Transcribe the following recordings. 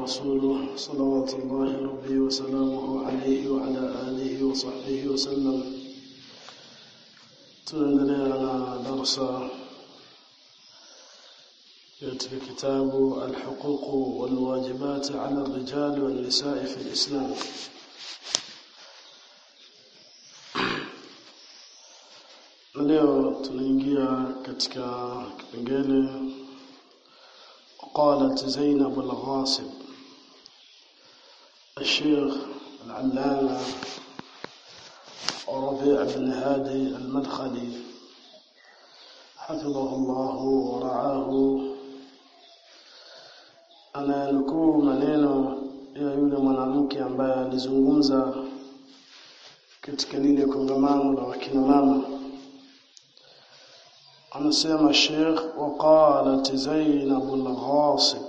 ورسوله صلوات الله ربي وسلامه عليه وعلى آله وصحبه وسلم tunaendelea na darsa katika kitabu alhuquq walwajibat ala الرجال والنساء في الإسلام leo tunaingia katika kipengele قالت زينب الغاصب الشيخ العلامة ربيع بن هادي المدخلي حفظه الله ورعاه ananukuu maneno ya yule mwanamke ambaye alizungumza katika lile kongamano la wakina mama anasema Sheikh waqalat Zainab al-Ghasib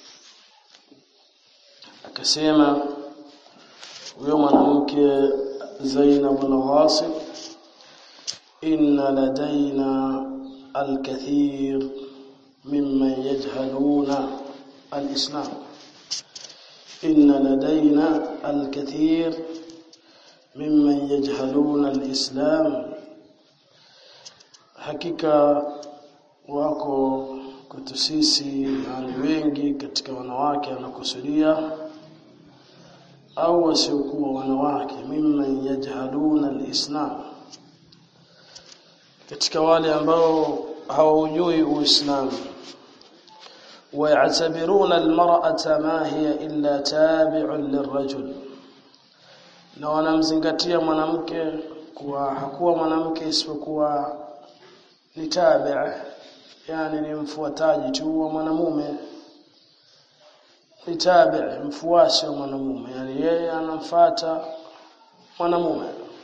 akasema huyo mwanamke Zainab al-Ghasib inna ladaina al-kathir mimman yajhaluna al-islam inna ladaina al-kathir mimman yajhaluna al-islam hakika wako kwetu sisi yani wengi katika wanawake anakusudia au wasiokuwa wanawake mimman yajhaluna alislam katika wale ambao hawaujui uislamu ويعتبرون المرأة ما هي إلا تابع للرجل na wanamzingatia mwanamke kuwa hakuwa mwanamke isipokuwa ni tabi' yani ni mfuataji tu wa mwanamume ni tabi' mfuasi wa mwanamume yani yeye anamfuata mwanamume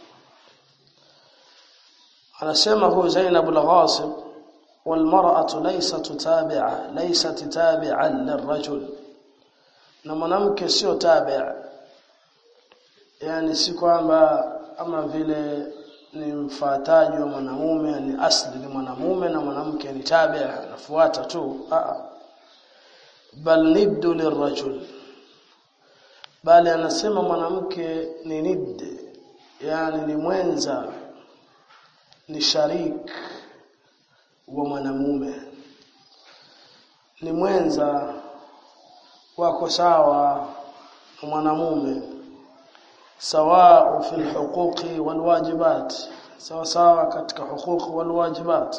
anasema huyu Zainab al-Ghasib والمرأة ليست تابعة ليست تابعا للرجل na mwanamke sio tabi' yani si kwamba ama vile ni mfuataji wa mwanamume ni asli ni mwanamume na mwanamke ni tabi' anafuata tu a bal niddu lirajul bali anasema mwanamke ni nidd yani ni mwenza ni sharik wa mwanamume ni mwenza wako sawa na mwanamume sawa fi alhuquqi walwajibat sawa sawa katika huquq walwajibat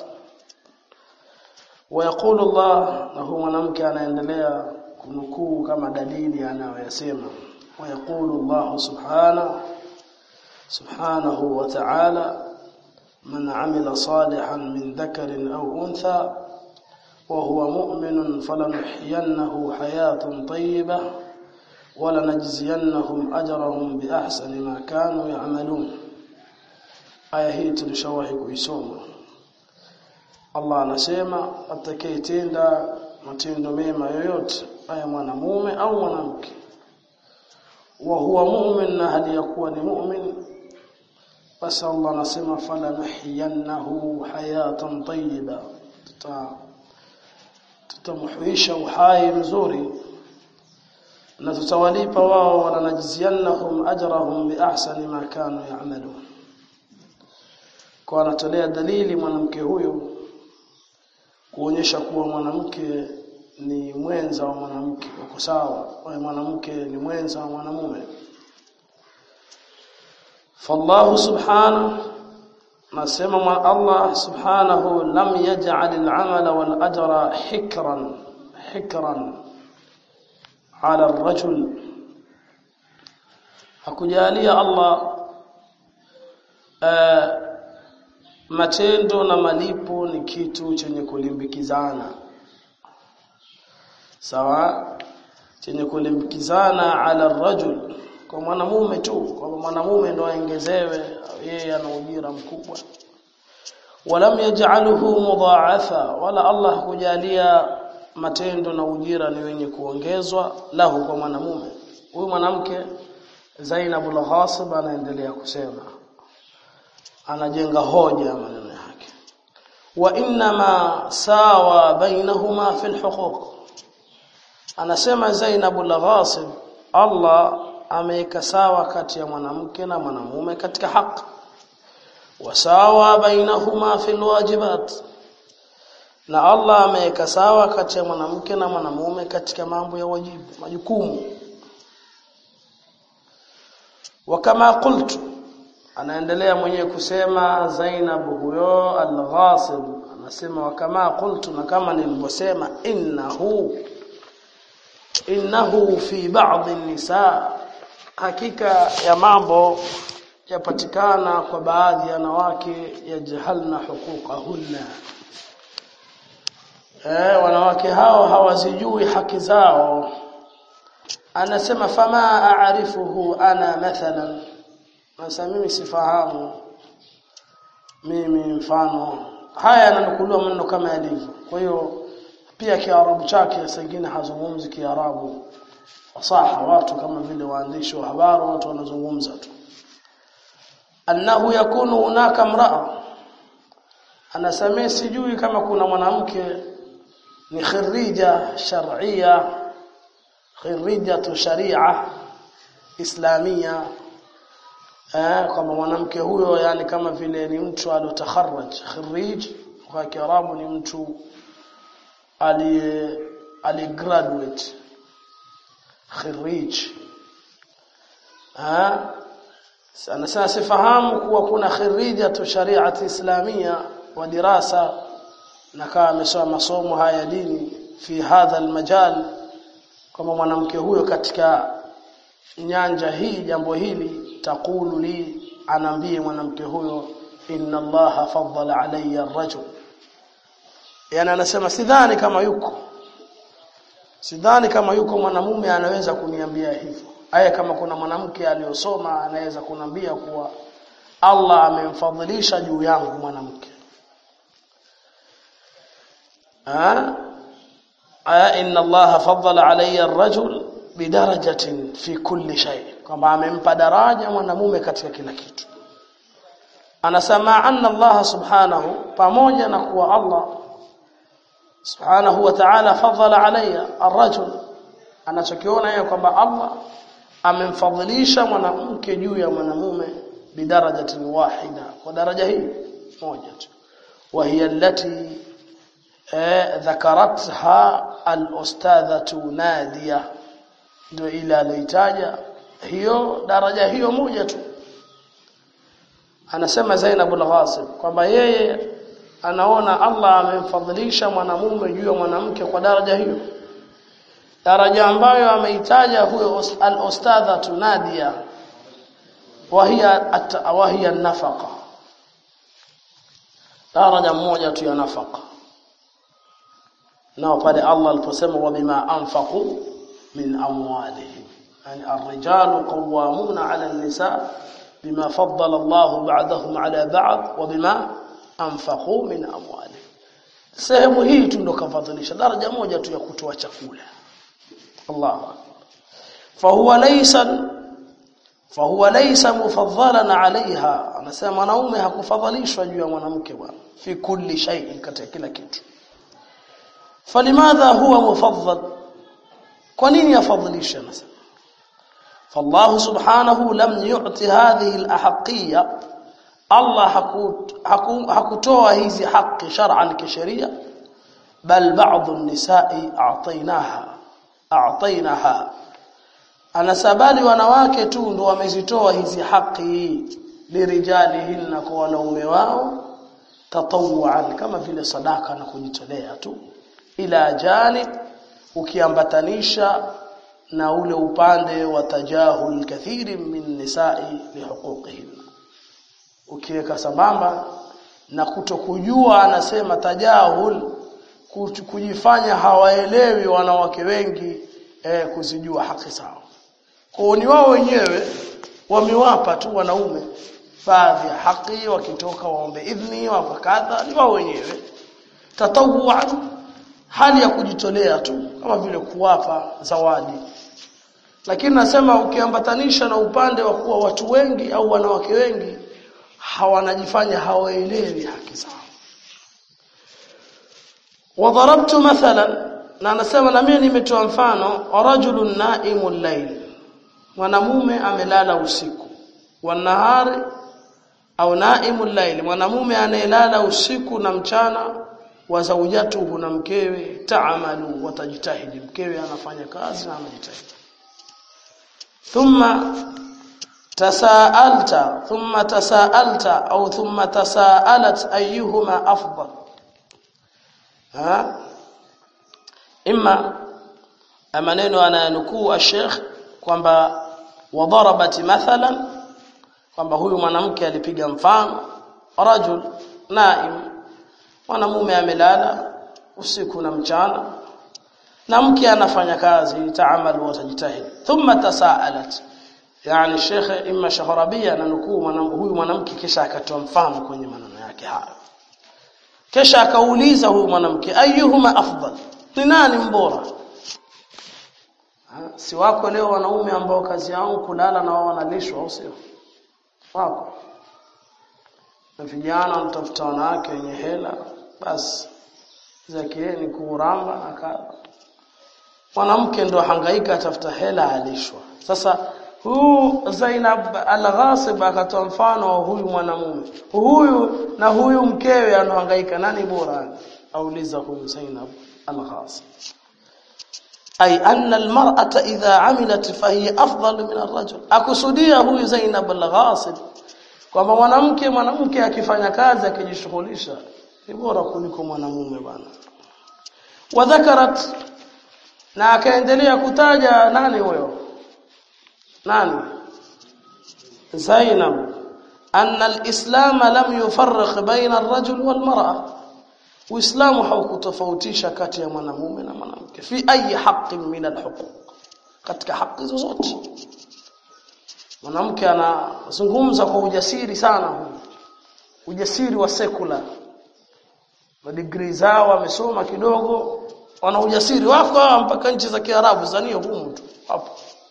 ويقول الله na huyu mwanamke anaendelea kunukuu kama dalili anayoyasema ويقول الله سبحانه سبحانه وتعالى من عمل صالحا من ذكر أو أنثى وهو مؤمن فلنحيينه حياة طيبة ولنجزينهم أجرهم بأحسن ما كانوا يعملون aya hii tulishawahi kuisoma Allah anasema atakayetenda matendo mema yoyote aya mwanamume au mwanamke wa huwa mu'min na hali ya kuwa ni mu'min basi Allah anasema fala nuhiyannahu hayatan tayyiba tuta tutamhuisha uhai mzuri na tutawalipa wao wala najziyannahum ajrahum bi ahsani ma kanu ya'malun kwa anatolea dalili mwanamke huyu kuonyesha kuwa mwanamke ni mwenza wa mwanamke wako sawa mwanamke ni mwenza wa mwanamume فالله سبحانه نسمى من الله سبحانه لم يجعل العمل والأجر حكرا حكرا على الرجل hakujalia Allah uh, matendo na malipo ni kitu chenye kulimbikizana sawa chenye kulimbikizana ala rajul kwa mwanamume tu kwamba mwanamume ndo aongezewe yeye ana ujira mkubwa walam yaj'aluhu mudha'afa wala Allah kujalia matendo na ujira ni wenye kuongezwa lahu kwa mwanamume huyu mwanamke Zainab al-Ghasib anaendelea kusema anajenga hoja maneno yake wa inma sawa bainahuma fil huquq anasema Zainab al-Ghasib Allah ameweka sawa kati ya mwanamke na mwanamume katika haki wasawa bainahuma fil wajibat na Allah ameweka sawa kati ya mwanamke na mwanamume katika mambo ya wajibu majukumu wakama qultu anaendelea mwenyewe kusema Zainab huyo al-Ghasib anasema wakama qultu na kama nilivyosema innahu innahu fi ba'd an-nisa hakika ya mambo yapatikana kwa baadhi ya wanawake yajhalna huquqahunna eh wanawake hao hawazijui haki zao anasema fama a'rifuhu ana mathalan sasa mimi sifahamu mimi mfano haya yananukuliwa maneno kama yalivyo kwa hiyo pia kiarabu chake sengine hazungumzi kiarabu fasaha watu kama vile waandishi wa habari watu wanazungumza tu annahu yakunu hunaka mraa anasamee sijui kama kuna mwanamke ni khirija shar'ia khirijatu sharia islamia eh kama mwanamke huyo yani kama vile ni mtu aliotakharraj khirij kwa kiarabu ni mtu ali ali graduate khirij ah sana sana sifahamu kuwa kuna khirijatu shariati islamia wa dirasa na kama amesoma masomo haya dini fi hadha almajal kama mwanamke huyo katika nyanja hii jambo hili taqulu li anaambie mwanamke huyo inna allaha faddala alayya ar-rajul yani anasema sidhani kama yuko sidhani kama yuko mwanamume anaweza kuniambia hivyo aya kama kuna mwanamke aliyosoma anaweza kunambia kuwa Allah amemfadhilisha juu yangu mwanamke aya inna Allah faddala alayya ar-rajul bidarajatin fi kulli shay kwamba amempa daraja mwanamume katika kila kitu anasema anna Allah subhanahu pamoja na kuwa Allah subhanahu wa ta'ala faddala alayya ar-rajul anachokiona yeye kwamba Allah amemfadhilisha mwanamke juu ya mwanamume bidarajatin wahida kwa daraja hii moja tu wa hiya allati dhakaratha al-ustadhatu Nadia ndio ile alitaja hiyo daraja hiyo moja tu anasema Zainab al-Ghasib kwamba yeye anaona Allah amemfadhilisha mwanamume juu ya mwanamke kwa daraja hiyo daraja ambayo ameitaja huyo al-ustadha tunadia wahia wahia nafaqa daraja moja tu ya nafaqa nao pale Allah aliposema wa bima anfaqu min amwalihim yani ar-rijalu qawwamuna 'ala an-nisa bima faddala Allah ba'dahum 'ala ba'd wa bima anfaqu min amwalihim sehemu hii tu ndo kafadhilisha daraja moja tu ya kutoa chakula الله فهو ليس فهو ليس مفضلا عليها anasema mwanaume hakufadhalishwa juu ya mwanamke bwana fi kulli shay katika kila kitu فلماذا هو مفضل kwa nini afadhilisha anasema فالله سبحانه لم يعطي هذه الاحقيه الله hakutoa hizi haki shar'an kisheria bal ba'd an-nisa'i a'taynaha a'tainaha anasabali wanawake tu ndo wamezitoa hizi haki lirijalihinna kwa wanaume wao tatawuan kama vile sadaka na kujitolea tu ila janib ukiambatanisha na ule upande wa tajahul kathiri min nisa'i lihuquqihinna ukiweka sambamba na kutokujua anasema tajahul kujifanya hawaelewi wanawake wengi eh, kuzijua haki zao. Kwa ni wao wenyewe wamewapa tu wanaume baadhi ya haki wakitoka waombe idhni wa kadha ni wao wenyewe tatawuan hali ya kujitolea tu kama vile kuwapa zawadi lakini nasema ukiambatanisha na upande wa kuwa watu wengi au wanawake wengi hawanajifanya hawaelewi haki zao وضربت مثلا na anasema na mimi nimetoa mfano rajulun naimul layl mwanamume amelala usiku wanahari au naimul layl mwanamume anayelala usiku na mchana wa zaujatuhu na mkewe taamalu watajitahidi mkewe anafanya kazi na anajitahidi thumma tasaalta thumma tasaalta au thumma tasaalat ayyuhuma afdal ha imma maneno anayanukuu ash-sheikh kwamba wadarabat mathalan kwamba huyu mwanamke alipiga mfano rajul naim mwanamume amelala usiku na mchana na mke anafanya kazi taamalu watajitahid thumma tasaalat yani shekhe imma shahrabia ananukuu huyu mwanamke kisha akatoa mfano kwenye maneno yake haya kisha akauliza huyu mwanamke ayyuhuma afdal ni nani mbora si wako leo wanaume ambao kazi yao kulala na wao wanalishwa au sio wako na vijana wanatafuta wanawake wenye hela basi zakieni kuuramba na kadha mwanamke ndo hangaika atafuta hela alishwa sasa huu Zainab al-Ghasib akatoa mfano wa huyu mwanamume huyu na huyu mkewe anahangaika nani bora auliza huyu Zainab al-Ghasib ay anna al-mar'ata idha 'amilat fahiya afdal min ar-rajul akusudia huyu Zainab al-Ghasib kwamba mwanamke mwanamke akifanya kazi akijishughulisha ni bora kuliko mwanamume bwana wadhakarat na akaendelea kutaja nani huyo nani Zainab anna al-islam lam yufarriq baina ar-rajul wal mar'a Uislamu haukutofautisha kati ya mwanamume na mwanamke fi ayi haqqin min al-huquq katika haki zozote mwanamke anazungumza kwa ujasiri sana huyu ujasiri wa sekula na degree zao wamesoma kidogo wana ujasiri wako mpaka nchi za Kiarabu zania humu tu hapo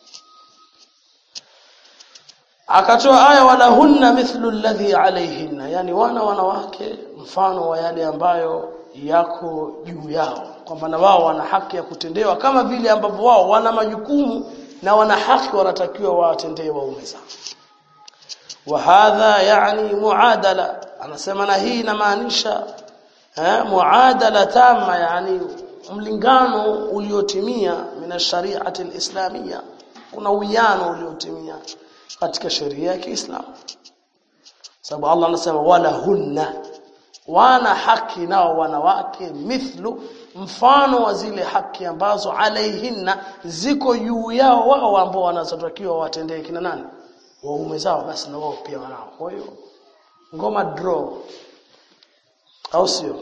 akatoa aya wala hunna mithlu alladhi alayhinna yani wana wanawake mfano wa yale ambayo yako juu yao kwamba na wao wana haki ya kutendewa kama vile ambavyo wao wana majukumu na wana haki wanatakiwa watendee waume zao wa hadha yani muadala anasema na hii inamaanisha eh muadala tama yani mlingano uliotimia mina shari'ati alislamia kuna uwiano uliotimia katika sheria ya Kiislamu sababu Allah anasema wala hunna wana haki nao wanawake mithlu mfano wa zile haki ambazo alaihinna ziko juu yao wao ambao wanazotakiwa watendee kina nani waume zao basi na wao pia wanao kwa hiyo ngoma draw au sio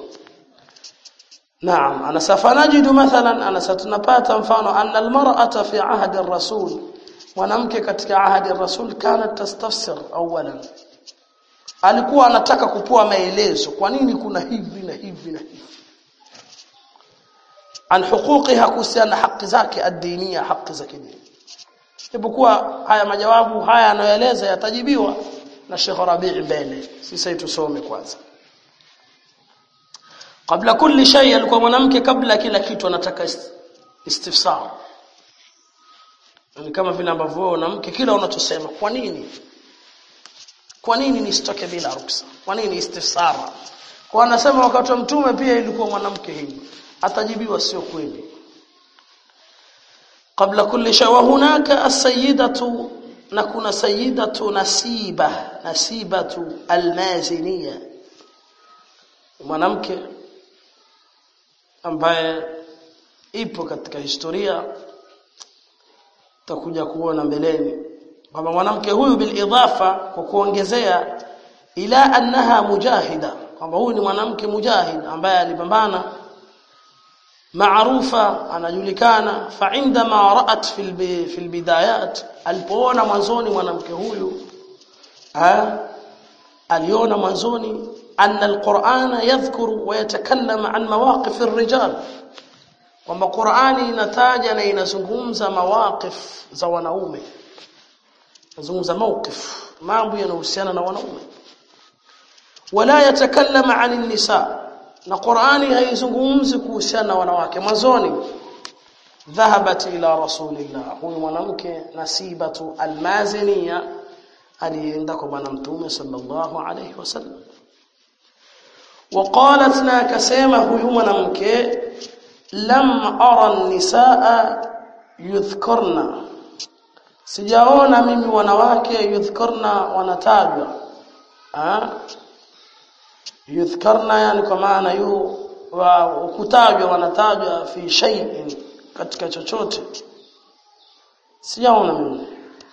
Naam anasafanajidu mathalan anasatunapata mfano anna almar'ata fi ahdi ar-rasul mwanamke katika ahadi ya rasul kana tastafsir awalan alikuwa anataka kupoa maelezo kwa nini kuna hivi na hivi na hivi an huquqiha kuhusiana haki zake ad-diniya haki za kidini ipokuwa haya majawabu haya anayoeleza yatajibiwa na Sheikh Rabi' mbele sisi tusome kwanza kabla kulli shay alikuwa mwanamke kabla kila kitu anataka istifsar ni kama vile ambavyo mwanamke kila unachosema kwa nini kwa nini nisitoke bila ruksa kwa nini istifsara kwa anasema wakati wa mtume pia ilikuwa mwanamke hivi atajibiwa sio kweli kabla kulli shay wa hunaka as-sayyidatu na kuna sayyidatu nasiba nasibatu almaziniya mwanamke ambaye ipo katika historia tutakuja kuona mbeleni kwamba mwanamke huyu bil idhafa kwa kuongezea ila annaha mujahida kwamba huyu ni mwanamke mujahid ambaye alipambana maarufa anajulikana fa indama ra'at fil fil bidayat alipoona mwanzoni mwanamke huyu ha aliona mwanzoni anna alqur'ana yadhkuru wa yatakallama an mawaqif ar-rijal kwamba Qur'ani inataja na inazungumza mawaqif za wanaume inazungumza mawqif mambo yanayohusiana na wanaume wala yatakallama 'anil nisa na Qur'ani haizungumzi kuhusiana na wanawake mwanzoni dhahabat ila rasulillah huyu mwanamke nasibatu almaziniya alienda kwa bwana mtume sallallahu alayhi wasallam وقالت na akasema huyu mwanamke lam ara an-nisaa yudhkarna sijaona mimi wanawake yudhkarna wanatajwa ah yudhkarna yani kwa maana yu wa kutajwa wanatajwa fi shay'in katika chochote sijaona mimi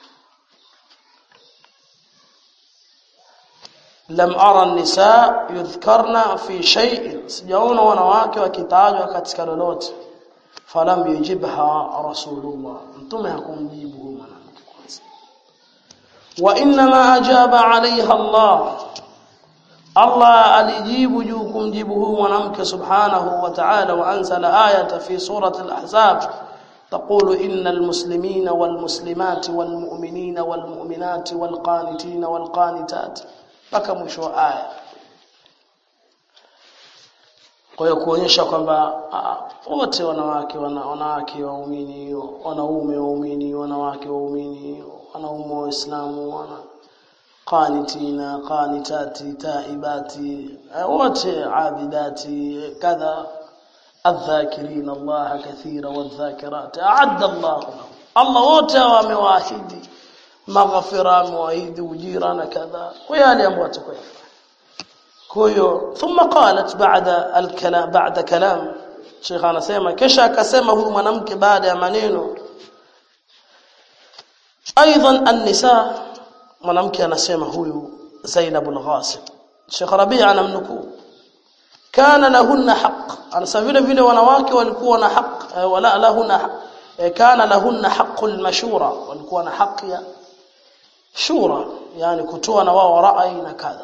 lam ara an-nisaa yudhkarna fi shay'in sijaona wanawake wakitajwa katika lolote falam yujibha rasulullah mtume hakumjibu huyo mwanamke kwanza wa inma ajaba alaiha Allah Allah alijibu juu kumjibu huyu mwanamke subhanahu wa ta'ala wa anzala ayata fi surati al-ahzab تقول إن المسلمين والمسلمات والمؤمنين والمؤمنات والقانتين والقانتات mpaka mwisho wa aya kwa hiyo kuonyesha kwamba wote wanawake wana, wanawake waumini wanaume waumini wanawake waumini wanaume waislamu wana qanitina qanitati taibati wote abidati kadha الذاكرين الله كثيرا والذاكرات أعد الله لهم الله wote wamewaahidi maghfira amewaahidi ujira na kadha kwa yale ambayo atakayofanya kwa hiyo thumma qalat ba'da al-kalam ba'da kalam Sheikh anasema kisha akasema huyu mwanamke baada ya maneno aidan an-nisa mwanamke anasema huyu Zainab al-Ghasim Sheikh Rabi' anamnukuu kana lahunna haqq anasema vile vile wanawake walikuwa na haq wala lahunna kana lahunna haqqul mashura walikuwa na haki ya shura yani kutoa na wao rai na kadha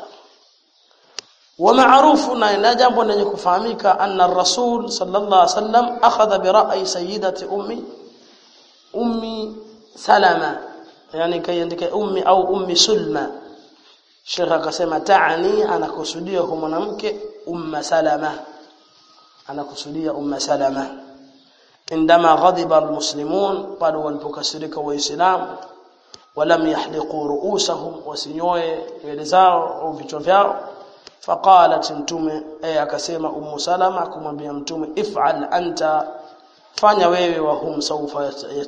ومعروف na jambo lenye kufahamika anna ar-rasul sallallahu alaihi wasallam akhadha bi ra'yi sayyidati ummi ummi salama yani kaiandika ummi au ummi sulma Sheikh akasema taani anakusudia huyo mwanamke umma salama anakusudia umma salama indama ghadiba almuslimun pale walipokasirika waislamu walam yahliqu ru'usahum wasinyoe nywele zao au vichwa vyao faqalat mtume eh akasema ummu salama kumwambia mtume if'al anta fanya wewe wa hum sawfa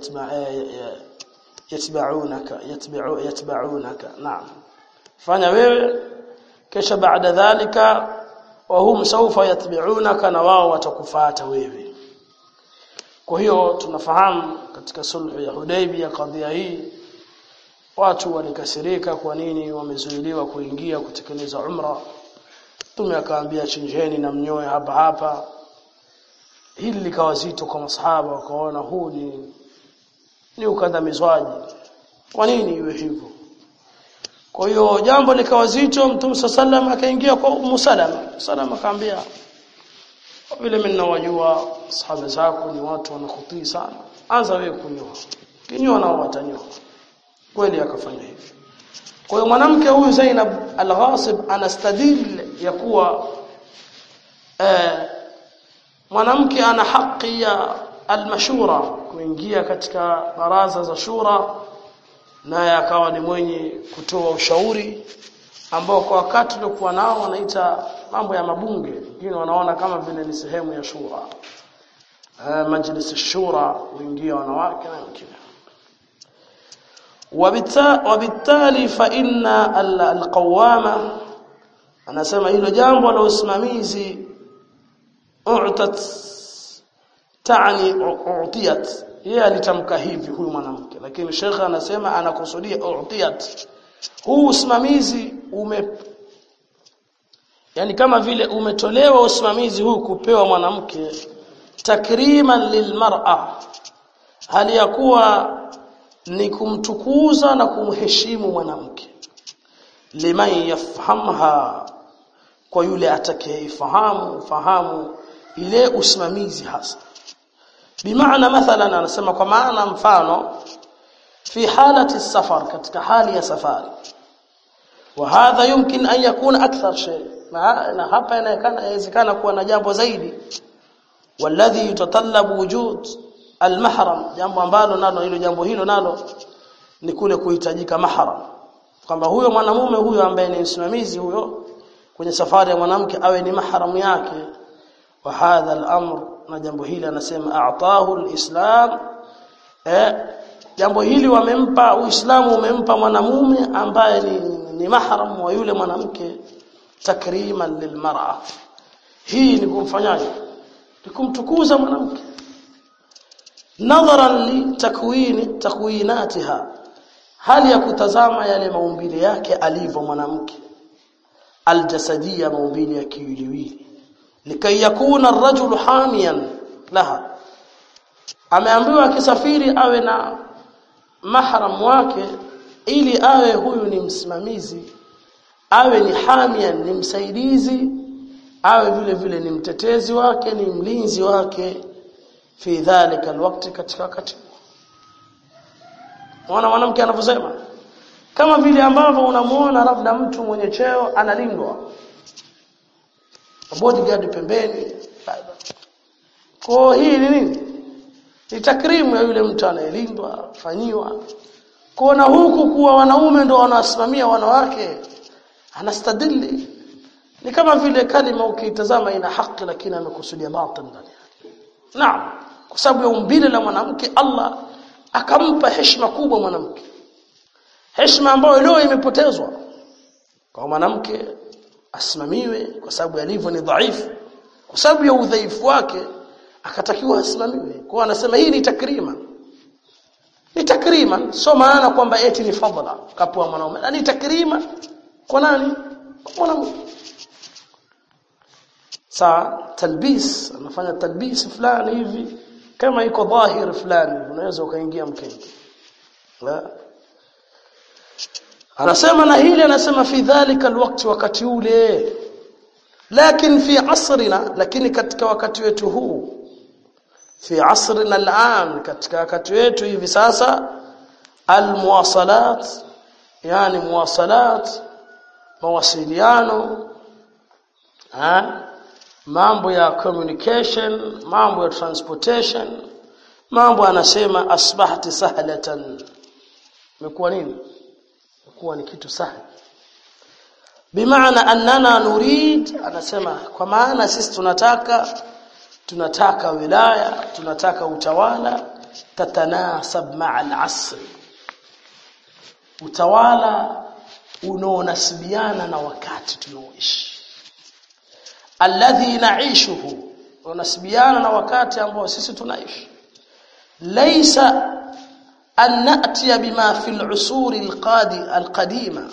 yatba'unaka yatba'u yatba'unaka naam fanya wewe kisha baada dhalika wa hum sawfa yatba'unaka na wao watakufuata wewe kwa hiyo tunafahamu katika sulhu ya Hudaybiyah kadhia hii watu walikasirika kwa nini wamezuiliwa kuingia kutekeleza umra Mtume akaambia chinjeni na mnyoe hapa hapa hili likawa zito kwa masahaba wakaona huu ni ni ukandamizwaji kwa nini iwe hivyo kwa hiyo jambo likawa zito Mtume sallam akaingia kwa Ummu Salama Salama akaambia vile mimi ninawajua sahaba zako ni watu wanakutii sana anza wewe kunyoa kinyoa nao watanyoa kweli akafanya hivyo kwa hiyo mwanamke huyu Zainab al-Ghasib anastadil ya kuwa eh, mwanamke ana haki ya al-mashura kuingia katika baraza za shura naye akawa ni mwenye kutoa ushauri ambao kwa wakati uliokuwa nao wanaita mambo ya mabunge wengine wanaona kama vile ni sehemu ya shura eh, majlis shura huingia wanawake na wengine وبالتالي فإن القوامة anasema hilo jambo la usimamizi u'tat taani u'tiyat yeye alitamka hivi huyu mwanamke lakini shekha anasema anakusudia u'tiyat huu usimamizi ume yani kama vile umetolewa usimamizi huu kupewa mwanamke takriman lilmar'a hali ya kuwa ni kumtukuza na kumheshimu mwanamke liman yafhamha kwa yule atakayefahamu fahamu ile usimamizi hasa bimaana mathalan anasema kwa maana mfano fi halati safar katika hali ya safari وهذا يمكن أن يكون أكثر شيء na hapa inawezekana kuwa na jambo zaidi والذي يتطلب وجود المحرم jambo ambalo nalo hilo jambo hilo nalo ni kule kuhitajika mahram kwamba huyo mwanamume huyo ambaye ni msimamizi huyo kwenye safari ya mwanamke awe ni mahram yake wa hadha al-amr na jambo hili anasema a'tahu al-islam eh jambo hili wamempa uislamu umempa mwanamume ambaye ni, ni mahram wa yule mwanamke takriman lilmar'a hii ni kumfanyaje ni kumtukuza mwanamke nadharan li takwini takwinatiha hali ya kutazama yale maumbile yake alivyo mwanamke aljasadia maumbile ya kiwiliwili likai yakuna ar-rajulu hamiyan laha ameambiwa akisafiri awe na mahram wake ili awe huyu ni msimamizi awe ni hamian ni msaidizi awe vile vile ni mtetezi wake ni mlinzi wake fi dhalika alwaqti katika wakati Unaona mwanamke anavyosema kama vile ambavyo unamuona labda mtu mwenye cheo analindwa bodyguard pembeni kwa hii ni nini ni takrimu ya yule mtu anayelindwa fanyiwa kuona huku kuwa wanaume ndio wanawasimamia wanawake anastadili ni kama vile kalima ukiitazama ina haki lakini amekusudia batil ndani yake naam kwa sababu ya umbile la mwanamke Allah akampa heshima kubwa mwanamke heshima ambayo leo imepotezwa kwa mwanamke asimamiwe kwa sababu alivyo ni dhaifu kwa sababu ya udhaifu wake akatakiwa asimamiwe kwa anasema hii ni takrima ni takrima sio maana kwamba eti ni fadhila kapwa mwanaume ni takrima kwa nani kwa mwanamke saa talbis anafanya talbis fulani hivi kama iko dhahir fulani unaweza ukaingia mkenge la anasema na hili anasema fi dhalika alwaqti wakati ule lakini fi asrina lakini katika wakati wetu huu fi asrina al'an katika wakati wetu hivi sasa almuwasalat yani muwasalat mawasiliano ha? mambo ya communication mambo ya transportation mambo anasema asbahati sahlatan imekuwa nini imekuwa ni kitu sahli bimaana annana nurid anasema kwa maana sisi tunataka tunataka wilaya tunataka utawala tatanasab ma'a al-asr utawala unaonasibiana na wakati tunaoishi alladhi naishuhu unasibiana na wakati ambao sisi tunaishi laysa an na'tiya bima fi al-usur al-qadi al-qadima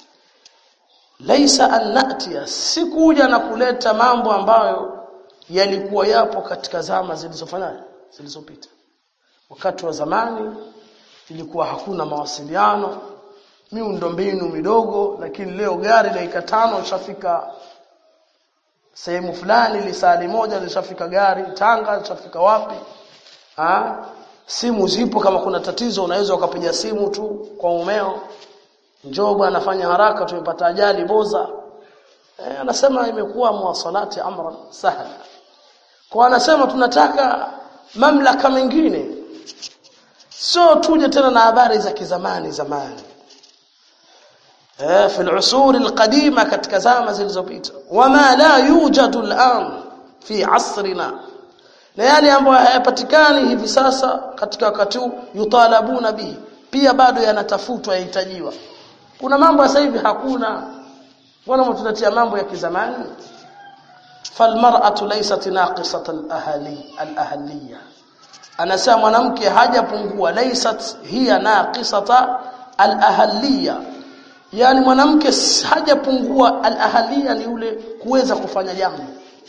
laysa an na'tiya sikuja na kuleta mambo ambayo yalikuwa yapo katika zama zilizofanya zilizopita wakati wa zamani ilikuwa hakuna mawasiliano miundombinu midogo lakini leo gari dakika tano ishafika sehemu fulani lisali moja lishafika gari Tanga lishafika wapi ha? simu zipo kama kuna tatizo unaweza ukapiga simu tu kwa umeo njoo bwana fanya haraka tumepata ajali boza e, anasema imekuwa muwasalati amran sahla kwa anasema tunataka mamlaka mengine sio tuje tena na habari za kizamani zamani eh fi al-usur al-qadima katika zama zilizopita wama la yujadu al-an fi asrina na yale ambayo hayapatikani hivi sasa katika wakati huu yutalabuna bihi pia bado yanatafutwa yahitajiwa kuna mambo sasa hivi hakuna mbona mtunatia mambo ya kizamani falmar'atu laysat naqisat al-ahli al-ahliyya anasema mwanamke hajapungua laysat hiya naqisata al-ahliyya yani mwanamke hajapungua al-ahliyya ni ule kuweza kufanya jambo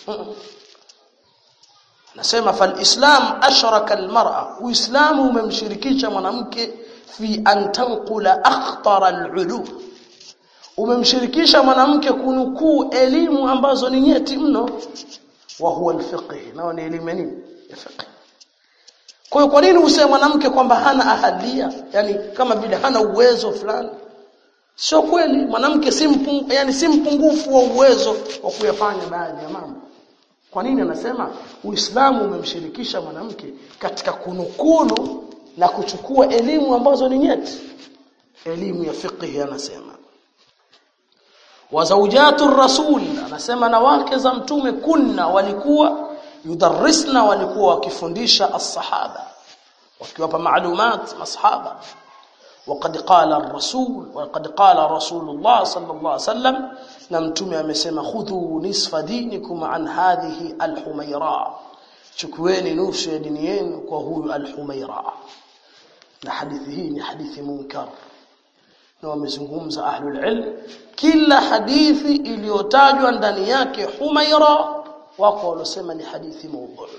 nasema fal-islam ashraka al-mar'a uislamu umemshirikisha mwanamke fi an tanqula akhtara al-ulum umemshirikisha mwanamke kunukuu elimu ambazo ni nyeti mno wa huwa al-fiqh nao ni elimu nini ya fiqh kwa hiyo kwa nini useme mwanamke kwamba hana ahalia yani kama vile hana uwezo fulani sio kweli mwanamke si mpungu, yani si mpungufu wa uwezo wa kuyafanya baadhi ya mambo kwa nini anasema Uislamu umemshirikisha mwanamke katika kunukulu na kuchukua elimu ambazo ni nyeti elimu ya fiqh anasema wa zawjatu rasul anasema na wake za mtume kunna walikuwa yudarrisna walikuwa wakifundisha as-sahaba wakiwapa maalumat masahaba وقد قال الرسول وقد قال رسول الله صلى الله عليه وسلم نمتم amesema khudhu nisfa dinikum an hadhihi al-humayra chukueni nusu ya dini yenu kwa huyu al-humayra na hadithi hii ni hadithi munkar na wamezungumza ahlul ilm kila hadithi iliyotajwa ndani yake humayra wako walosema ni hadithi mawdhu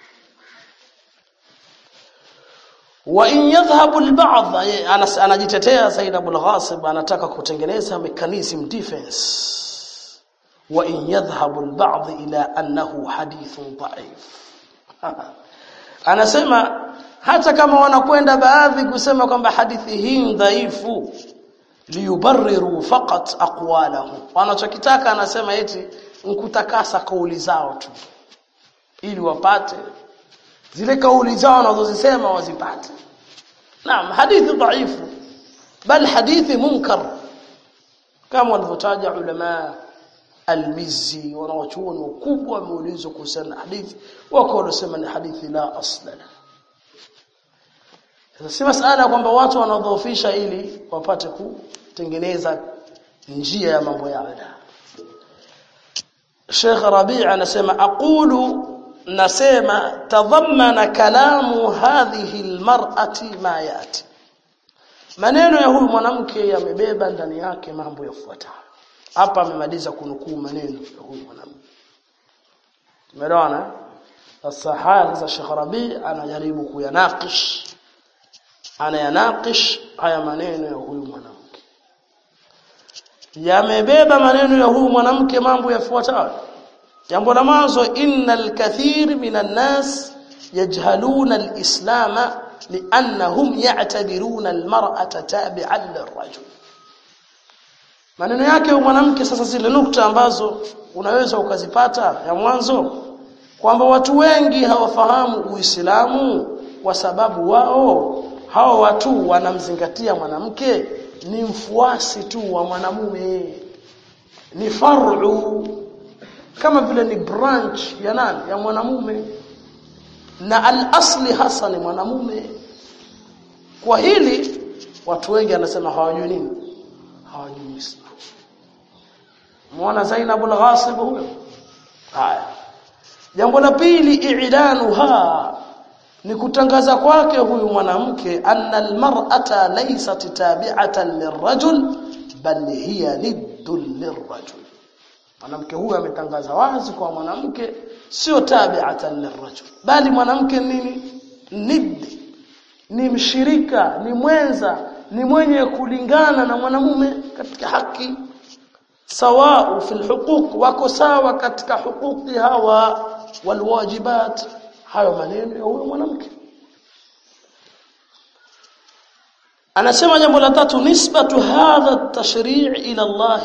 wa in yadhhabu al-ba'd anajitetea Said Abul Ghasib anataka kutengeneza mechanism defense wa in yadhhabu al-ba'd ila annahu hadithun da'if anasema hata kama wanakwenda baadhi kusema kwamba hadithi hii dhaifu liyubarriru faqat aqwalahu wanachokitaka anasema eti nkutakasa kauli zao tu ili wapate zile kauli zao wanazozisema wazipate naam hadithi dhaifu bal hadithi munkar kama walivyotaja ulama almizzi wanawachuoni wakubwa wameulizwa kuhusiana na hadithi wako wanasema ni hadithi la asla sasa si masala kwamba watu wanadhoofisha ili wapate kutengeneza njia ya mambo yao Sheikh Rabi' anasema aqulu nasema tadhammana kalamu hadhihi almar'ati ma yati maneno ya huyu mwanamke yamebeba ndani yake mambo yafuatayo hapa amemaliza kunukuu maneno ya huyu mwanamke tumeelewana sasa haya sasa Sheikh Rabi anajaribu kuyanakish anayanakish haya maneno ya huyu mwanamke yamebeba maneno ya huyu mwanamke mambo yafuatayo jambo la mwanzo innal kathir minan nas yajhaluna alislam liannahum ya'tabiruna almar'ata tabi'an lirajul maneno yake huyu mwanamke sasa zile nukta ambazo unaweza ukazipata ya mwanzo kwamba watu wengi hawafahamu Uislamu kwa sababu wao hao watu wanamzingatia mwanamke ni mfuasi tu wa mwanamume ni far'u kama vile ni branch ya nani ya mwanamume na al-asli hasa ni mwanamume kwa hili watu wengi anasema hawajui nini hawajui Uislamu muona Zainab al-Ghasib huyo haya jambo la pili i'lanuha ni kutangaza kwake huyu mwanamke anna almar'ata laysat tabi'atan lirrajul bal hiya niddun lirrajul mwanamke huyu ametangaza wazi kwa mwanamke sio tabi'atan lirrajul bali mwanamke nini niddi ni mshirika ni mwenza ni mwenye kulingana na mwanamume katika haki sawa fi alhuquq wako sawa katika hukuki hawa walwajibat hayo maneno ya huyo mwanamke anasema jambo la tatu nisbatu hadha at-tashri' ila Allah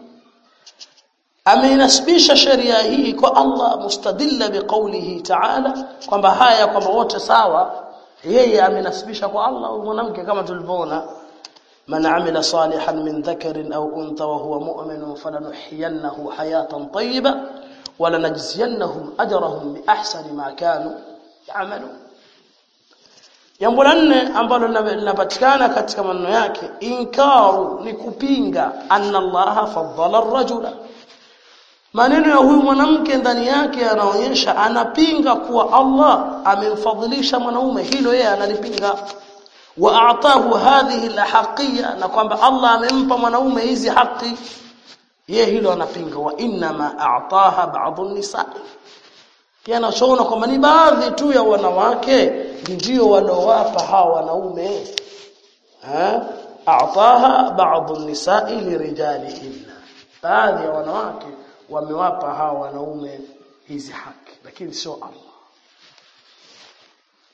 amenasibisha sheria hii kwa Allah mustadilla biqaulihi ta'ala kwamba haya kwamba wote sawa yeye amenasibisha kwa Allah huyo mwanamke kama tulivyoona man amila salihan min dhakarin aw untha wa huwa mu'minun falanuhyiyannahu hayatan tayyiba ولنجزينهم اجرهم باحسن ما كانوا يعملون jambo la nne ambalo linapatikana katika maneno yake inkaru ni kupinga anna allaha faddala ar-rajula maneno ya huyu mwanamke ndani yake yanaonyesha anapinga kuwa Allah amemfadhilisha mwanaume hilo yeye analipinga wa a'tahu hadhihi al-haqiyya na kwamba Allah amempa mwanaume hizi haki yeye hilo anapinga wa inna ma a'taha ba'd an-nisa yanachoona kwamba ni baadhi tu ya wanawake ndio wanaowapa hawa wanaume eh a'taha ba'd an-nisa lirijalihinna baadhi ya wanawake wamewapa hawa wanaume hizi haki lakini sio Allah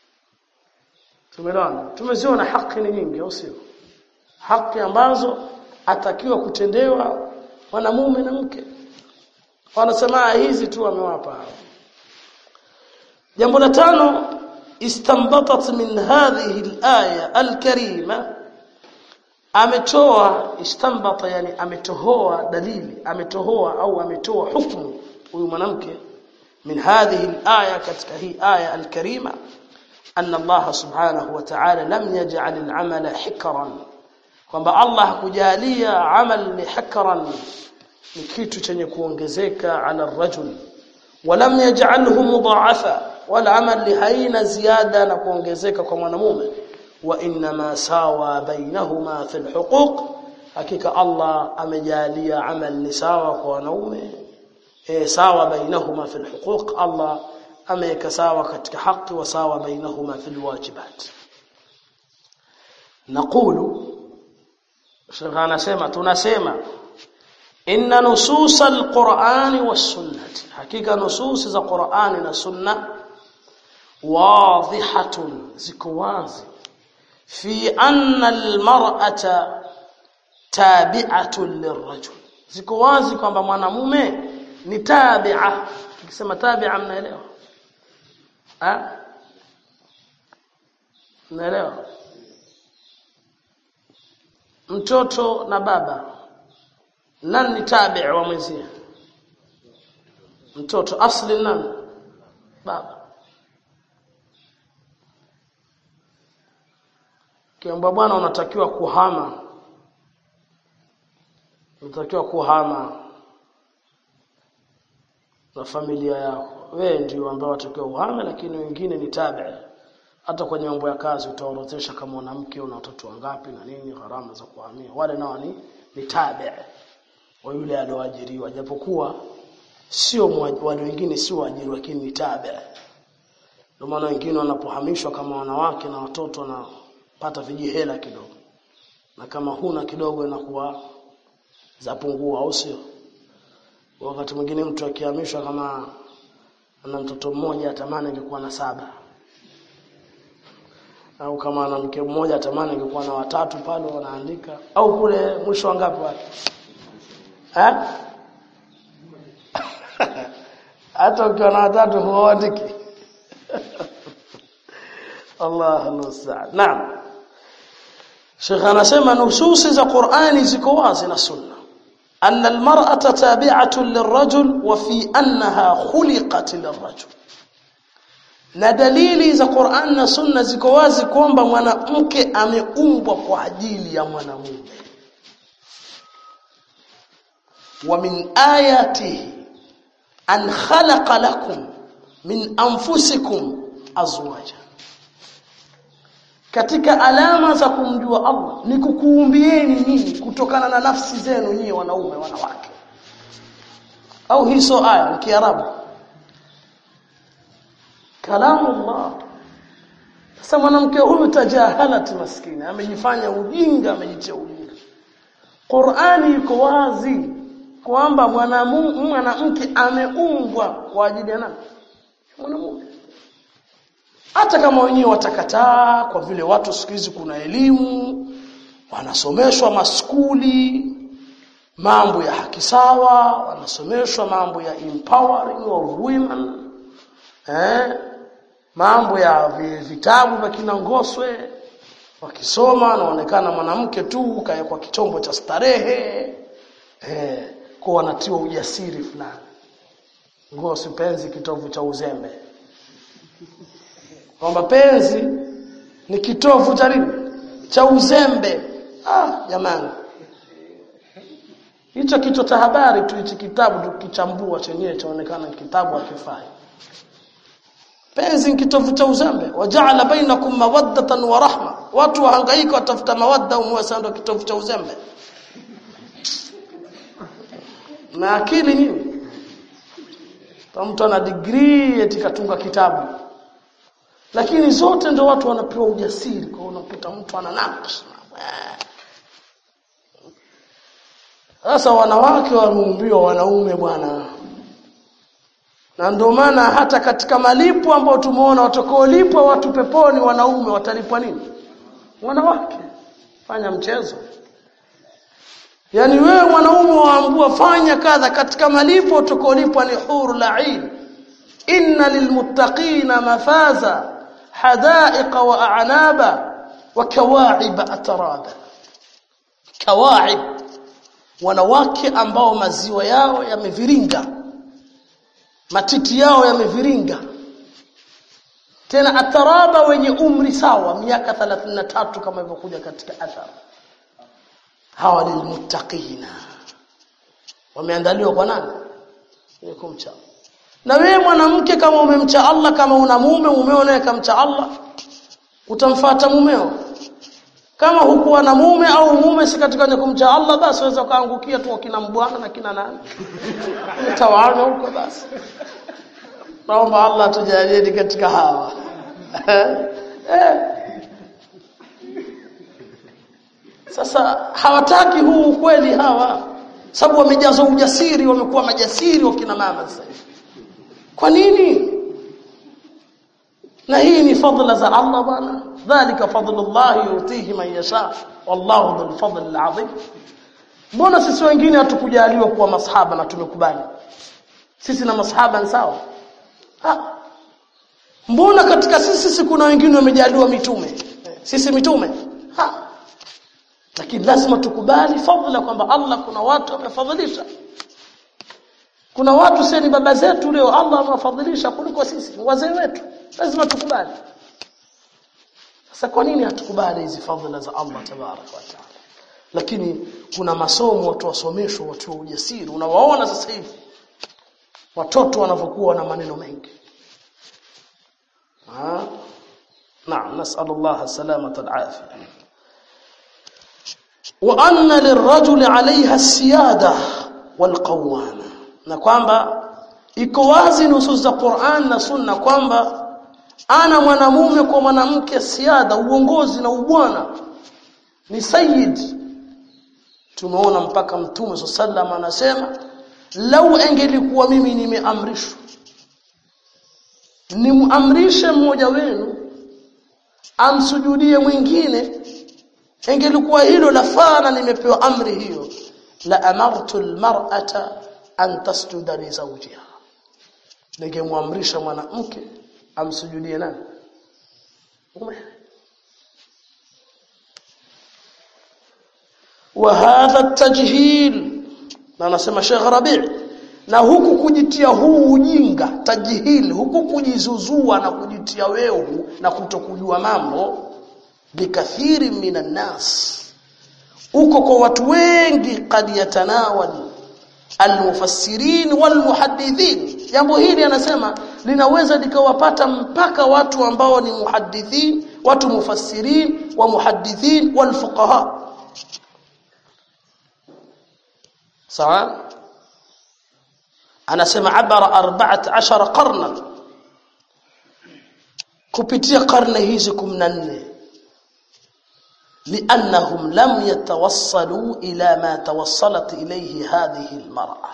tumeona tumeziona haki ni nyingi au sio haki ambazo atakiwa kutendewa mwanamume na mke wanasema hizi tu amewapa jambo la tano istanbatat min hadhihi al-aya al-karima ametoa istanbata yani ametohoa dalili ametohoa au ametoa hukumu huyu mwanamke min hadhihi al-aya katika hii aya al-karima anna Allah subhanahu wa ta'ala lam yaj'al al-amala hikran kwamba Allah hakujalia amal ni hikran ni kitu chenye kuongezeka ala rajul walam yaj'alhu mudha'afa wala amal haina ziada na kuongezeka kwa mwanamume wa inma sawa bainahuma fil huquq hakika Allah amejalia amal ni sawa kwa wanaume e sawa bainahuma fil huquq Allah ameweka sawa katika haki wa sawa bainahuma fil wajibat naqulu Sheikh anasema tunasema inna nusus alqur'ani was-sunnah hakika nusus za Qur'ani na sunna wadhihatun ziko wazi fi anna almar'ata tabi'atun lirrajul ziko wazi kwamba mwanamume ni tabi'a tukisema tabi'a mnaelewa ah mnaelewa mtoto na baba nani ni tabi wa mwenzie mtoto asli nani baba kiamba bwana unatakiwa kuhama unatakiwa kuhama na familia yako wewe ndio ambao watakiwa uhame lakini wengine ni tabi hata kwenye mambo ya kazi utaorodhesha kama mwanamke una watoto wangapi na nini gharama za kuhamia wale nao ni ni tabi wa yule alioajiriwa japokuwa sio wale wengine sio waajiri lakini ni tabi ndio maana wengine wanapohamishwa kama wanawake na watoto wanapata vijihela kidogo na kama huna kidogo inakuwa zapungua au sio wakati mwingine mtu akihamishwa kama ana mtoto mmoja atamani angekuwa na saba au kama ana mke mmoja atamani angekuwa na watatu pale wanaandika au kule mwisho wangapi wale eh hata ukiwa na watatu huandiki Allah almusta'an naam Sheikh anasema nususi za Qur'ani ziko wazi na sunna أن المرأة تابعة للرجل وفي أنها خلقت للرجل na dalili za Qur'an na Sunna ziko wazi kwamba mwanamke ameumbwa kwa ajili ya mwanamume. Wa min ayatihi an khalaqa lakum min anfusikum azwaja. Katika alama za kumjua Allah ni kukuumbieni nyinyi kutokana na nafsi zenu nyinyi wanaume wanawake. Au hizo aya Kiarabu kalamu Allah sasa mwanamke huyu tajahalat maskini amejifanya ujinga amejitia ujinga Qur'ani iko wazi kwamba mwanamke ameumbwa kwa ajili ya nani mwanamume hata kama wenyewe watakataa kwa vile watu siku hizi kuna elimu wanasomeshwa maskuli mambo ya haki sawa wanasomeshwa mambo ya empowering of women eh mambo ya vitabu vya kina Ngoswe wakisoma anaonekana mwanamke tu kaya kwa kichombo cha starehe eh kwa wanatiwa ujasiri fulani Ngoswe penzi kitovu cha uzembe kwamba penzi ni kitovu cha nini cha uzembe ah jamani hicho kichwa cha habari tu hichi kitabu tukichambua chenyewe chaonekana kitabu hakifai penzi kitovu cha uzembe waja'ala bainakum mawaddatan wa rahma watu wahangaika watafuta mawadda umwasando kitovu cha uzembe na akili nini mtu ana degree eti katunga kitabu lakini zote ndio watu wanapewa ujasiri kwa unakuta mtu ana nakshi sasa wanawake wameumbiwa wanaume bwana na ndio maana hata katika malipo ambayo tumeona watakaolipwa watu peponi wanaume watalipwa nini wanawake fanya mchezo yani wewe mwanaume waambua fanya kadha katika malipo utakolipa ni huru la'in inna lilmuttaqina mafaza hadaiqa wa a'naba wa kawa'ib atraba kawa'ib wanawake ambao maziwa yao yameviringa matiti yao yameviringa tena ataraba wenye umri sawa miaka 33 kama ilivyokuja katika athar hawa lilmuttaqina wameandaliwa kwa nani ni kumcha na wewe mwanamke kama umemcha Allah kama una mume mumeo naye kamcha Allah utamfuata mumeo kama hukuwa na mume au mume si katika kumcha Allah basi waweza kaangukia tu kina mbwana na kina nani tawana huko basi naomba Allah tujalie katika hawa eh. Sasa hawataki huu ukweli hawa sababu wamejaza ujasiri wamekuwa majasiri wakina mama sasa kwa nini na hii ni fadhila za Allah bwana dhalika fadlullah yutihi man yasha wallahu dhul fadl alazim mbona sisi wengine hatukujaliwa kuwa masahaba na tumekubali sisi na masahaba ni sawa ha mbona katika sisi sisi kuna wengine wamejaliwa mitume sisi mitume ha lakini lazima tukubali fadhila kwamba Allah kuna watu wamefadhilisha kuna watu sasa ni baba zetu leo Allah amewafadhilisha kuliko sisi wazee wetu lazima tukubali sasa kwa nini hatukubali hizi fadhila za Allah tabarak wa taala lakini kuna masomo watu wasomeshwa watu wa ujasiri unawaona sasa hivi watoto wanavyokuwa na maneno mengi ah naam nasallallahu salamata alafia wa anna lirrajuli alaiha siyada walqawama na kwamba iko wazi nusus za Qur'an na Sunna kwamba ana mwanamume kwa mwanamke siada uongozi na ubwana ni sayyid tumeona mpaka mtume sallam anasema lau engelikuwa mimi nimeamrishwa nimuamrishe mmoja wenu amsujudie mwingine engelikuwa hilo lafaa na nimepewa amri hiyo la amartu almar'ata an tasjuda li zawjiha ningemwamrisha mwanamke amsujudie nani mume wa hadha at-tajhil na anasema Sheikh Rabi' na huku kujitia huu ujinga tajhil huku kujizuzua na kujitia wehu na kutokujua mambo bikathiri minan nas uko kwa watu wengi kad yatanawal almufassirin walmuhaddithin jambo hili anasema linaweza likawapata mpaka watu ambao ni muhaddithin watu mufassirin wa muhaddithin walfuqaha sawa anasema abara 14 qarna kupitia karne hizi 14 لانهم لم يتوصلوا الى ما توصلت اليه هذه المراه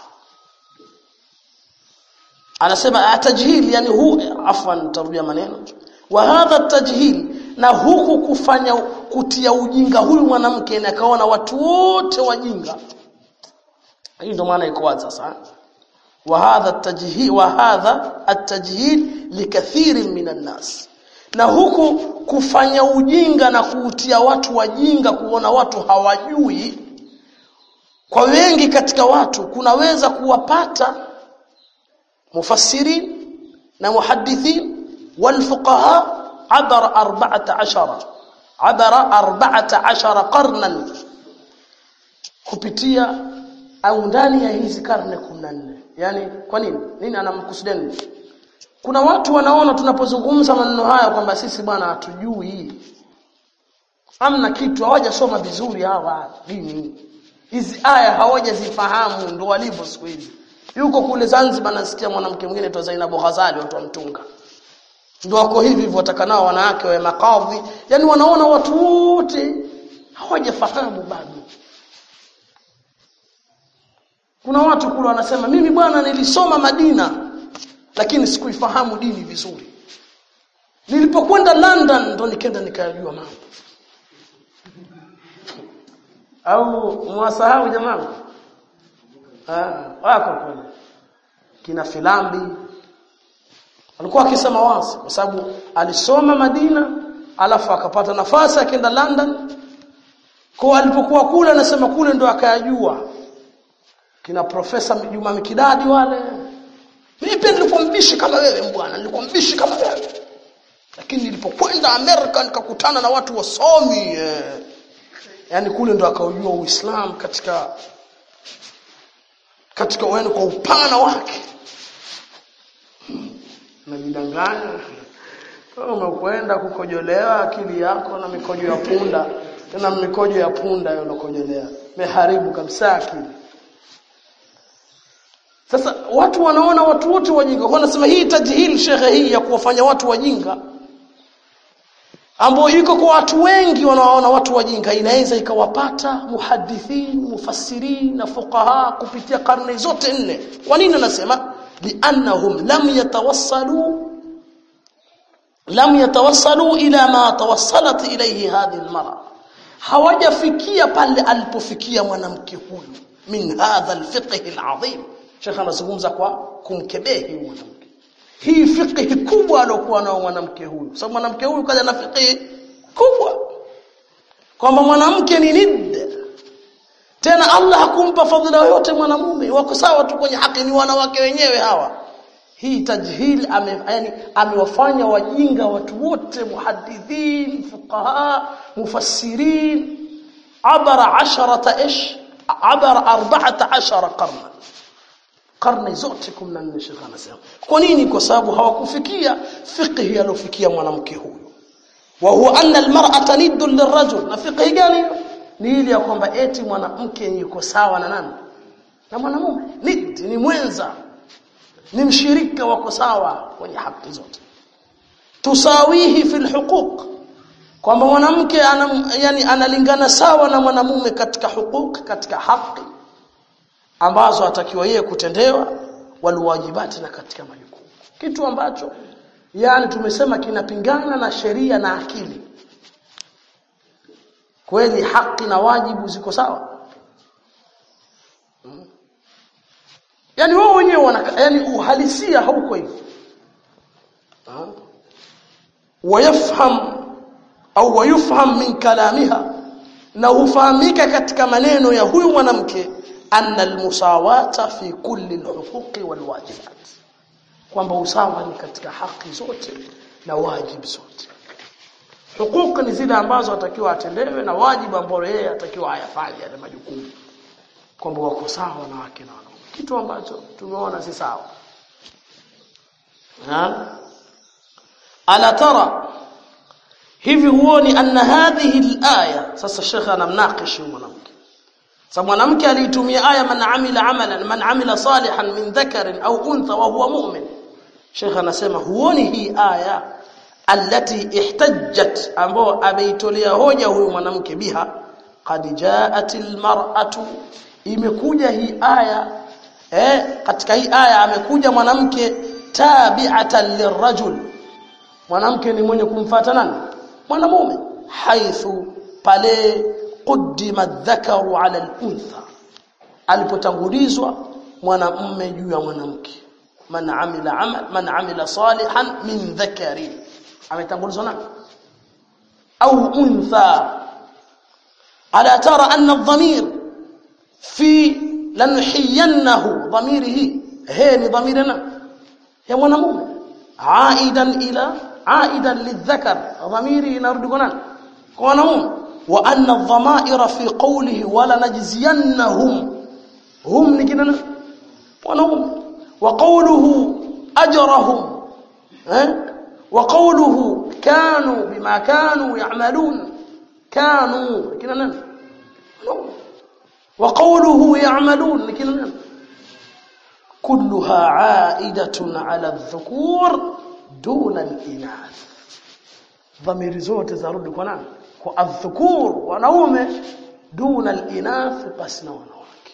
anasema atajhil yani hu afwan tarudia maneno wa hadha tajhil na huku kufanya kutia ujinga huyu mwanamke na kaona watu wote wajinga hii ndio maana iko wazi sasa wa hadha tajhil wa hadha at-tajhil likathirin minan nas na huku kufanya ujinga na kuutia watu wajinga kuona watu hawajui kwa wengi katika watu kunaweza kuwapata mufassirin na muhaddithin walfuqaha abara 14 abara 14 qarnan kupitia au ndani ya hizi karne 14 yani kwa nini nini anamkusudia kuna watu wanaona tunapozungumza maneno haya kwamba sisi bwana hatujui amna kitu hawajasoma vizuri hawa dini hizi aya hawajazifahamu ndo walivyo siku hizi yuko kule Zanzibar nasikia mwanamke mwingine tu Zainabu Ghazali watu wa mtunga ndio wako hivi hivyo watakanao wanawake wa makadhi yani wanaona watu wote hawajafahamu bado kuna watu kule wanasema mimi bwana nilisoma Madina lakini sikuifahamu dini vizuri nilipokwenda London ndo nikaenda nikayajua mambo au mwasahau jamaa ah wako kweli kina filambi alikuwa akisema wazi kwa sababu alisoma Madina alafu akapata nafasi akaenda London kwa alipokuwa kule anasema kule ndo akayajua kina profesa Juma Mikidadi wale mimi pia nilikuwa mbishi kama wewe bwana nilikuwa mbishi kama wewe lakini nilipokwenda Amerika nikakutana na watu wasomi eh. yani kule ndo akaujua Uislamu katika katika wenu kwa upana wake najidanganya kama umekwenda kukojolewa akili yako na mikojo ya punda tena mikojo ya punda hiyo unakojolea meharibu kabisa akili sasa watu wanaona watu wote wajinga kwa nasema hii tajhil shekhe hii ya kuwafanya watu wajinga ambao iko kwa watu wengi wanaoona watu wajinga inaweza ikawapata muhadithin mufassirin na fuqaha kupitia karne zote nne kwa nini nasema liannahum lam yatawassalu lam yatawassalu ila ma tawassalat ilayhi hadhihi almar'a hawajafikia pale alipofikia mwanamke huyu min hadha alfiqh alazim Sheikh anazungumza kwa kumkebehi mwanamke hii fiqh kubwa alokuwa nao mwanamke huyu sababu mwanamke huyu kaja na fiqh kubwa kwamba mwanamke ni nid tena Allah hakumpa fadhila yoyote mwanamume wako sawa tu kwenye haki ni wanawake wenyewe hawa hii tajhil ame, yani amewafanya wajinga watu wote muhaddithin fuqaha mufassirin abara asharata ish abara 14 qarna karne zote 14 Sheikh anasema kwa nini kwa sababu hawakufikia fiqh alofikia mwanamke huyu wa huwa anna almar'ata niddu lirajul na fiqh gani ni ile ya kwamba eti mwanamke yuko sawa na nani na mwanamume nid ni mwenza ni mshirika wako sawa kwenye haki zote tusawihi fil huquq kwamba mwanamke ana, yani analingana sawa na mwanamume katika huquq katika haki ambazo atakiwa yeye kutendewa waliwajibati na katika majukumu kitu ambacho yani tumesema kinapingana na sheria na akili kweli haki na wajibu ziko sawa hmm. yani wao wenyewe wana yani uhalisia hauko hivyo wayafham au wayufham min kalamiha na hufahamika katika maneno ya huyu mwanamke anna almusawata fi kulli alhuquqi walwajibat kwamba usawa ni katika haki zote na wajibu zote hukuku ni zile ambazo atakiwa atendewe na wajibu ambao yeye atakiwa ayafanye yale majukumu kwamba wako sawa na wake na wanaume kitu ambacho tumeona si sawa ala tara hivi huoni anna hadhihi alaya sasa shekha anamnakishi mwanamke sababu mwanamke aliitumia aya man amila amalan man amila salihan min dhakarin au untha wa huwa mu'min shekha anasema huoni hii aya allati ihtajjat ambao ameitolea hoja huyu mwanamke biha qad ja'atil mar'atu imekuja hii aya eh katika hii aya amekuja mwanamke tabi'atan lirajul mwanamke ni mwenye kumfuata nani mwanamume haithu pale quddima dhakaru ala al-untha alipotangulizwa mwanamume juu ya mwanamke man amila amal man amila salihan min dhakarin ametangulizwa nani au untha ala tara anna adh-dhamir fi lanhiyannahu dhamirihi he ni dhamirina ya mwanamume aidan ila aidan lidhakar dhamiri inarudi kwa nani kwa mwanamume wa anna adh-dhamaira fi qawlihi wala najziyannahum hum ni kina wanaume wa qawluhu ajrahum eh وقوله كانوا بما كانوا يعملون كانوا كنا نعم وقوله يعملون كنا نعم كلها عائدة على الذكور دون الإناث ضمير zote zarudi kwa nani kwa adhukur wanaume duna alinath basna wanawake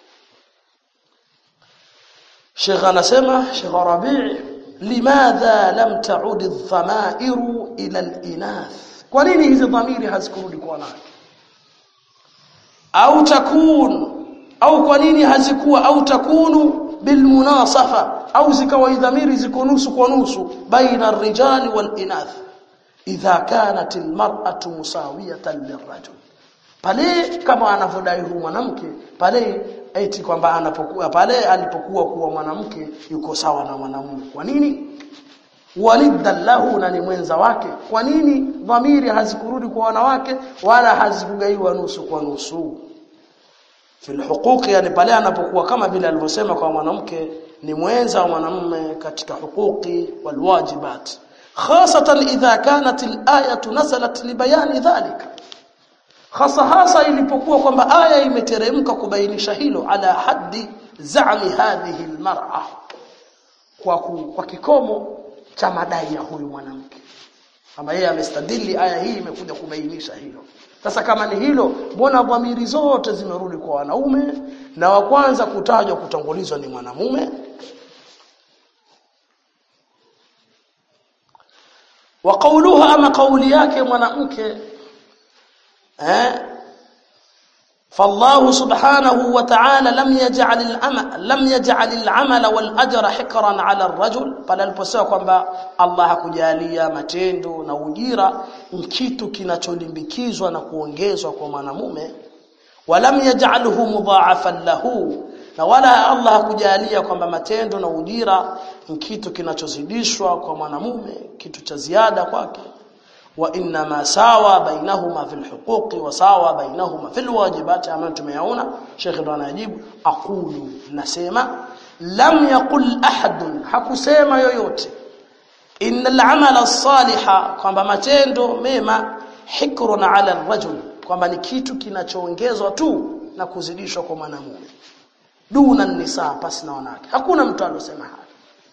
Sheikh anasema Sheikh Rabi' limadha lam ta'ud adh-dhamairu ila al-inath kwa nini hizi dhamiri hazikurudi kwa wanawake au takun au kwa nini hazikuwa au takunu bilmunasafa au zikawa idhamiri ziko nusu kwa nusu baina ar-rijali wal inath idha kanat al-mar'atu musawiyatan lirajul pale kama anavyodai huyu mwanamke pale eti kwamba anapokuwa pale alipokuwa kuwa mwanamke yuko sawa na mwanamume kwa nini waliddan lahu na ni mwenza wake kwa nini dhamiri hazikurudi kwa wanawake wala hazikugaiwa nusu kwa nusu fil huquqi yani pale anapokuwa kama vile alivyosema kwa mwanamke ni mwenza wa mwanamume katika huquqi wal wajibat khasatan idha kanat al-ayatu nazalat li bayani dhalika hasa hasa ilipokuwa kwamba aya imeteremka kubainisha hilo ala haddi za'mi hadhihi almar'a kwa ku, kwa kikomo cha madai ya huyu mwanamke kama yeye amestadili aya hii imekuja kubainisha hilo sasa kama ni hilo mbona dhamiri zote zimerudi kwa wanaume na wa kwanza kutajwa kutangulizwa ni mwanamume wa qawluha ama kauli yake mwanamke eh فالله سبحانه وتعالى لم يجعل العمل لم يجعل العمل والاجر حكرا على الرجل pale aliposema kwamba Allah hakujalia matendo na ujira kitu kinacholimbikizwa na kuongezwa kwa mwanamume walam yaj'alhu mudha'afan lahu na wala Allah hakujalia kwamba matendo na ujira kitu kinachozidishwa kwa mwanamume kitu cha ziada kwake وانما ساوى بينهما في الحقوق وساوى بينهما في الواجبات ambayo tumeyaona Sheikh ndo anajibu aqulu nasema lam yaqul ahad hakusema yoyote innal amala as-saliha kwamba matendo mema hikrun ala ar-rajul kwamba ni kitu kinachoongezwa tu na kuzidishwa kwa mwanamume duna nisa pasi na wanawake hakuna mtu alosema haya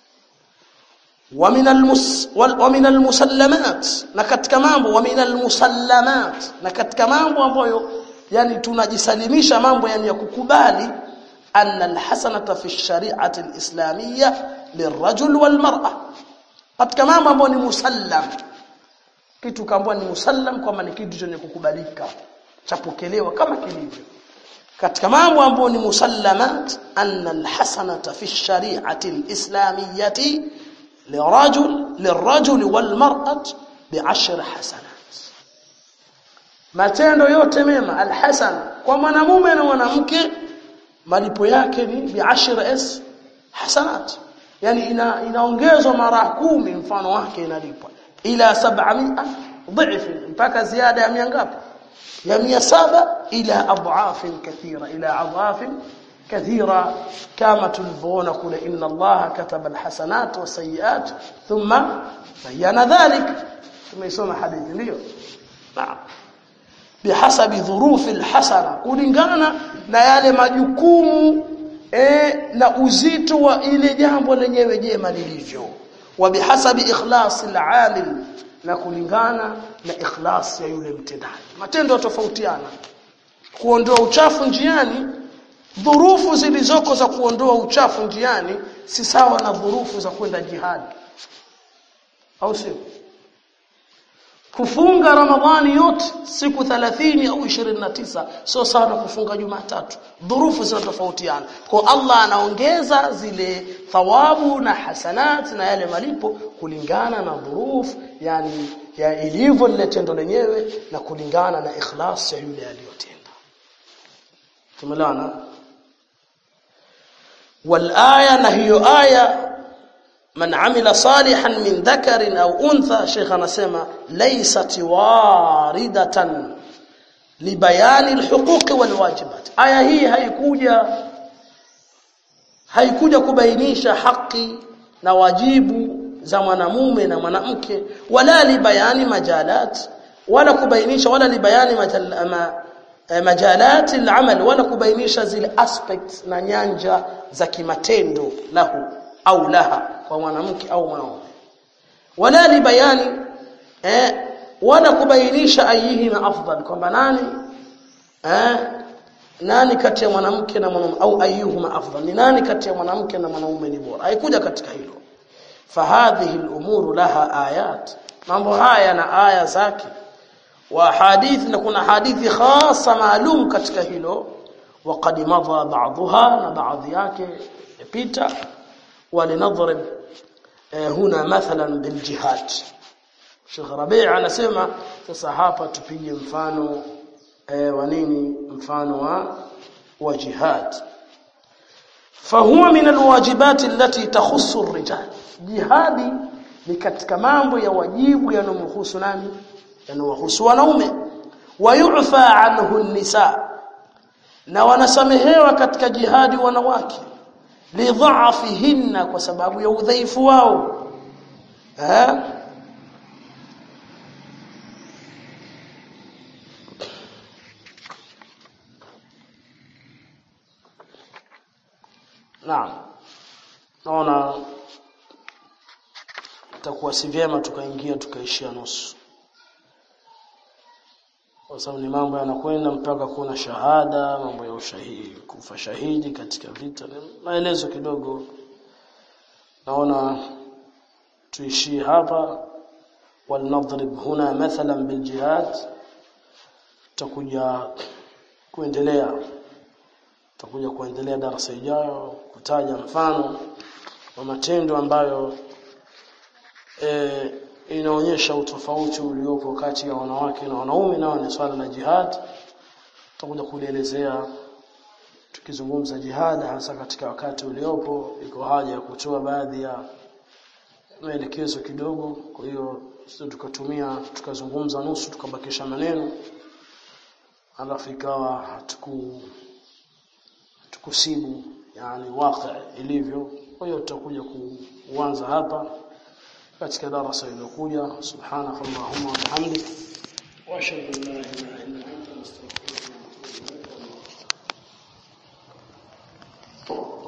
ومن المس ومن المسلمات na katika mambo ومن المسلمات na katika mambo ambayo yani tunajisalimisha mambo yani ya kukubali anna alhasanata fi shari'ati alislamiyya lirajul walmar'a katika mambo ambayo ni musallam kitu kaambwa ni musallam kwamba ni kitu chenye kukubalika chapokelewa kama kilivyo katika mambo ambayo ni musallamat anna alhasanata fi shari'ati alislamiyyati لرجل للرجل والمرأة بعشر حسنات matendo yote mema alhasan kwa mwanamume na mwanamke malipo yake ni biashara s hasanat yani ina inaongezwa mara kumi mfano wake inalipwa ila 700 dhif mpaka ziada ya mia ngapi ya 700 ila adhaf kathira ila adhaf كثيرا كما تلفون كل إن الله كتب الحسنات والسيئات ثم بين ذلك ثم يسمى حديث ndio نعم بحسب ظروف الحسنه kulingana na yale majukumu e, na uzito wa ile jambo lenyewe jema lilivyo wa bihasabi ikhlas al-amil na kulingana na ikhlas ya yule mtendaji matendo tofautiana kuondoa uchafu njiani dhurufu zilizoko za kuondoa uchafu njiani si sawa na dhurufu za kwenda jihadi au sio kufunga ramadhani yote siku 30 au 29 sio sawa na kufunga jumatatu dhurufu zinatofautiana kwa Allah anaongeza zile thawabu na hasanat na yale malipo kulingana na dhurufu yani ya ilivyo lile tendo lenyewe na kulingana na ikhlas ya yule aliyotenda tumelana والآية نهي آية من عمل صالحا من ذكر أو أنثى شيخ نسمى ليست واردة لبيان الحقوق والواجبات آية هي haikuja haikuja kubainisha haki na wajibu za mwanamume na mwanamke wala libayani majalat wala kubainisha wala libayani majal, majalati al-amal wala kubainisha zile aspects na nyanja za kimatendo lahu au laha kwa mwanamke au mwanaume wala li bayani eh wala kubainisha ayihima afdal kwamba nani eh nani kati ya mwanamke na mwanaume au ayuhuma afdal ni nani kati ya mwanamke na mwanaume ni bora haikuja katika hilo fahadhihi al-umuru laha ayat mambo haya na aya zake wa hadith na kuna hadithi khasa maalum katika hilo وقد مضى بعضها na baadhi yake yapita walinadhrib huna mathalan biljihad Sheikh Rabi' anasema sasa hapa tupige mfano wa nini mfano wa wa jihad فهو من الواجبات التي تخص الرجال jihadi ni katika mambo ya wajibu yanomhusu nani yanowahusu wanaume wayufa anhu nisa na wanasamehewa katika jihadi wanawake lidhaafihinna kwa sababu ya udhaifu wao eh Naam. Naona itakuwa si vyema tukaingia tukaishia nusu. Kwa sababu ni mambo yanakwenda mpaka kuna shahada, mambo ya ushahidi, kufa shahidi katika vita. Maelezo kidogo. Naona tuishie hapa walnadrib huna mathalan biljihad tutakuja kuendelea tutakuja kuendelea darasa ijayo kutaja mfano wa matendo ambayo e, inaonyesha utofauti uliopo kati ya wanawake na wanaume nao ni swala la jihad tutakuja kulielezea tukizungumza jihad hasa katika wakati uliopo iko haja ya kutoa baadhi ya maelekezo kidogo kwa hiyo sisi tukatumia tukazungumza nusu tukabakisha maneno alafu ikawa hatuku tukusibu yani waqi ilivyo kwa hiyo tutakuja kuanza hapa katika darasa iliyokuja subhanakallahumma wa bihamdik wa ashhadu an la ilaha illa anta astaghfiruka wa atubu ilaik